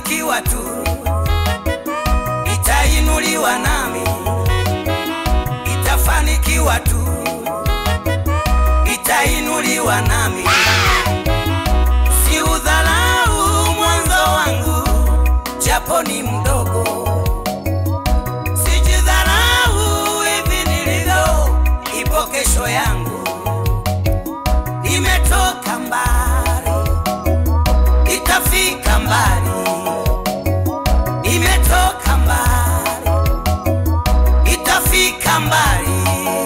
itafanikiwa tu, itainuliwa nami, itafanikiwa tu, itainuliwa nami. Si udharau mwanzo wangu, japo ni mdogo. Sijidharau hivi nilivyo, ipo kesho yangu. Nimetoka mbali, itafika mbali. Nimetoka mbali, itafika mbali.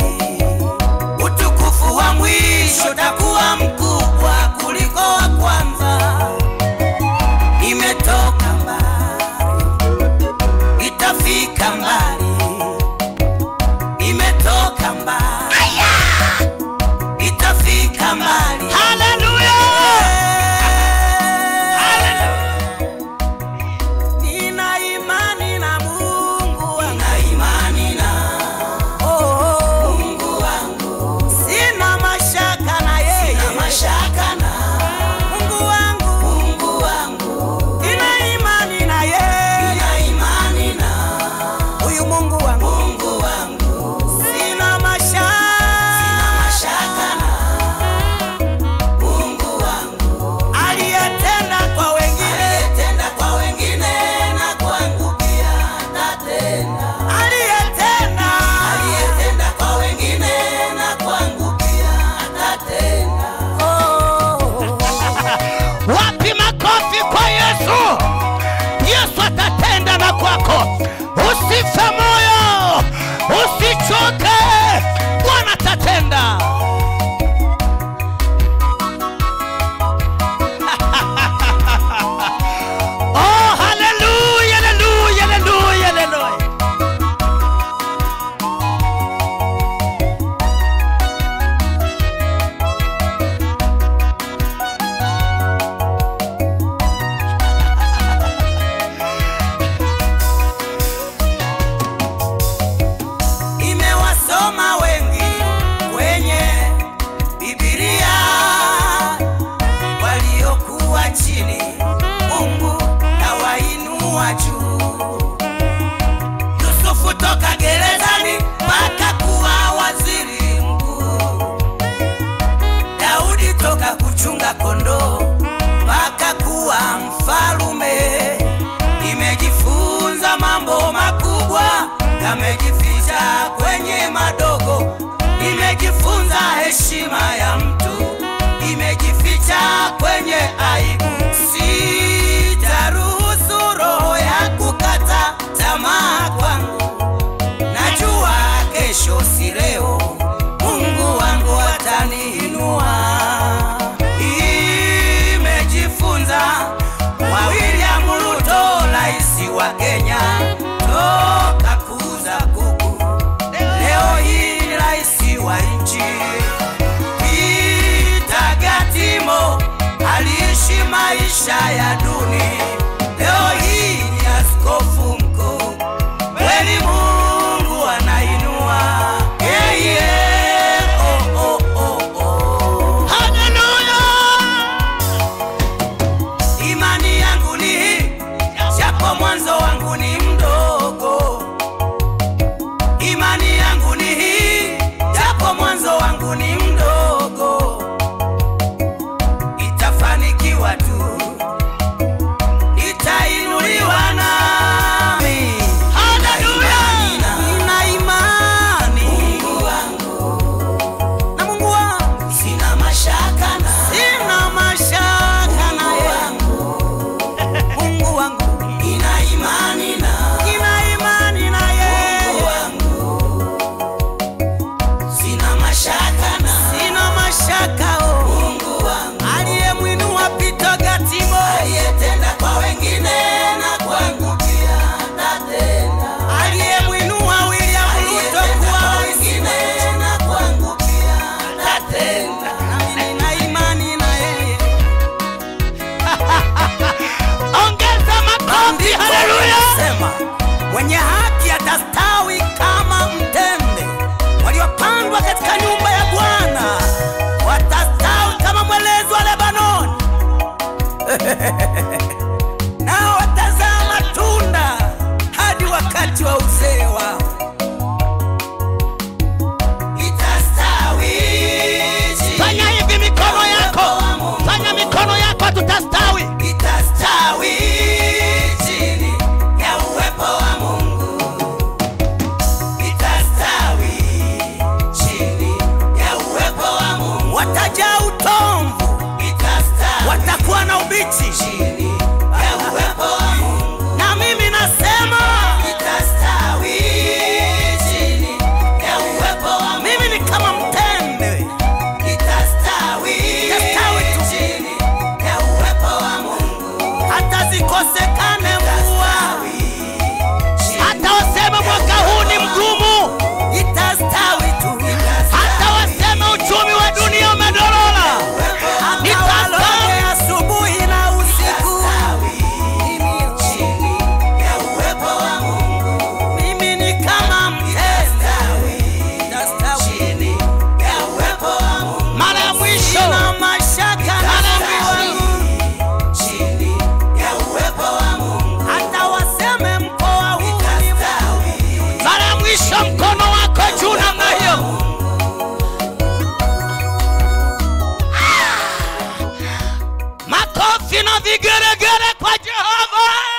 Utukufu wa mwisho takuwa mkubwa kuliko wa kwanza. Nimetoka mbali, itafika mbali. Nimetoka mbali, itafika mbali. Haleluya! Nina imani na Mungu wangu. Nina imani na Mungu wangu. Sina mashaka na yeye. Sina mashaka na Mungu wangu. Mungu wangu. Nina imani na yeye. Nina imani na huyu Mungu wangu. Mungu wangu. Sina mashaka. Sina mashaka na Mungu wangu aliyetenda kwa wengine, aliyetenda kwa wengine na kwangu pia atatenda. Aliyetenda, aliyetenda kwa wengine na kwangu pia atatenda. Oh. Wapi makofi kwa Yesu? Yesu atatenda na kwako. Usife moyo, usichoke, Bwana atatenda. Oh, haleluya, haleluya, haleluya, haleluya. Imewasoma wengi kwenye Biblia waliokuwa chini, Mungu kawainua juu. Yusufu toka gerezani mpaka kuwa waziri mkuu. Daudi toka kuchunga kondoo mpaka kuwa mfalume. Nimejifunza mambo makubwa yamejificha kwenye madogo. Nimejifunza heshima ya mtu imejificha kwenye aibu. Sitaruhusu roho ya kukata tamaa kwangu. Najua kesho si leo, Mungu wangu ataniinua. Imejifunza kwa William Ruto, rais wa Kenya, toka kuuza kuku, leo hii ni rais wa nchi. Peter Gatimo aliishi maisha ya duni, leo hii ni askofu mkuu. Kweli Mungu anainua, yeah, yeah. Oh, oh, oh, oh. Haleluya! Imani yangu ni hii, japo mwanzo wangu ni mdogo. Imani yangu ni hii, japo mwanzo wangu ni mdogo. Itafanikiwa tu, itainuliwa nami. Haleluya! Nina imani Mungu wangu na Mungu wangu, sina mashaka na sina mashaka na yangu Mungu wangu, nina imani na nina imani na yeye wangu, sina mashaka na sina mashaka oh Mungu wangu aliyemwinua Peter Gatimo aliyetenda kwa wengine na kwangu pia atatenda aliyemwinua William Ruto kwa wengine na kwangu pia atatenda nami nina imani na yeye Ongeza makofi, haleluya! Sema, mwenye haki atastawi kama mtende, waliopandwa katika nyumba ya Bwana watastawi kama mwelezi wa Lebanoni, nao watazaa chini ya uwepo wa Mungu. Na mimi nasema itastawi chini ya uwepo wa Mungu. Mimi ni kama mtende itastawi chini ya uwepo wa Mungu. Hata zikosekane mvua hata waseme mwaka huu ni mgumu itastawi tu. hata waseme uchumi wa dunia umedorora Hata waloge asubuhi na usiku. Mimi ni kama mtende. Itastawi. mara ya mwisho Sina mashaka na Mara ya Mungu. Hata waseme mkoa huu ni mara ya mwisho mkono wako juu namna hiyo Ah! makofi na vigeregere kwa jehova